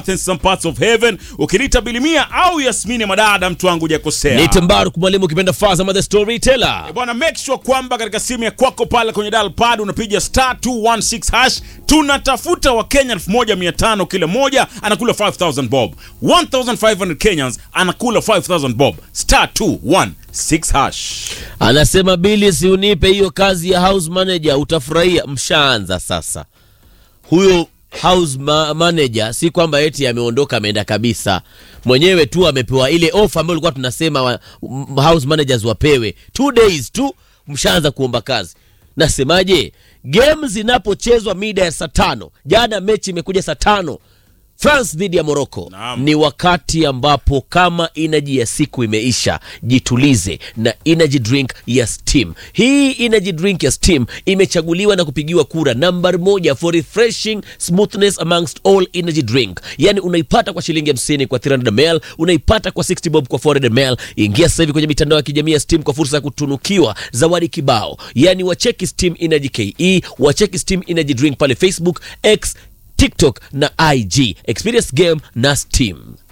in some parts of heaven ukilita bilimia au yasmini madada mtu wangu hujakosea Nite Mbaruk mwalimu ukipenda Fazama the storyteller. bwana make sure kwamba katika simu ya kwako pale kwenye dial pad unapiga star 216 hash tunatafuta wakenya 1500 kila moja anakula 5000 bob 1500 kenyans anakula 5000 bob star 216 hash Anasema Bili, si unipe hiyo kazi ya house manager, utafurahia. Mshaanza sasa. Huyo house ma manager si kwamba eti ameondoka ameenda kabisa, mwenyewe tu amepewa ile ofa ambayo ilikuwa tunasema wa, m- house managers wapewe two days tu, mshaanza kuomba kazi. Nasemaje, game zinapochezwa mida ya saa tano, jana mechi imekuja saa tano France dhidi ya Morocco Naam. ni wakati ambapo kama energy ya siku imeisha, jitulize na energy drink ya Steam. Hii energy drink ya Steam imechaguliwa na kupigiwa kura nambari moja for refreshing smoothness amongst all energy drink. Yani unaipata kwa shilingi 50 kwa 300 ml, unaipata kwa 60 bob kwa 400 ml. Ingia sasa hivi kwenye mitandao ya kijamii ya Steam kwa fursa ya kutunukiwa zawadi kibao. Yani wacheki Steam Energy KE, wacheki Steam Energy Drink pale Facebook, X TikTok na IG. Experience game na Steam.